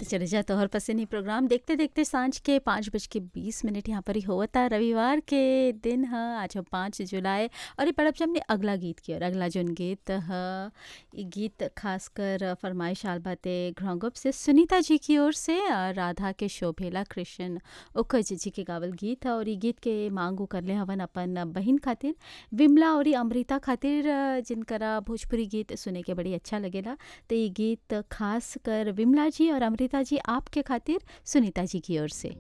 चले जा तोहर पसंद ही प्रोग्राम देखते देखते सांझ के पाँच बज के बीस मिनट यहाँ पर ही होता रविवार के दिन ह आज हम पाँच जुलाई और ये पड़ब हमने अगला गीत की और अगला जोन गीत ह ये गीत खासकर फरमाइश आल बाते घ्रंगुप से सुनीता जी की ओर से और राधा के शोभेला कृष्ण उखज जी के गावल गीत है और ये गीत के मांगू करले हवन अपन बहिन खातिर विमला और अमृता खातिर जिनकरा भोजपुरी गीत सुने के बड़ी अच्छा लगेला तो ये गीत खास कर विमला जी और अमृता जी आपके खातिर सुनीता जी की ओर से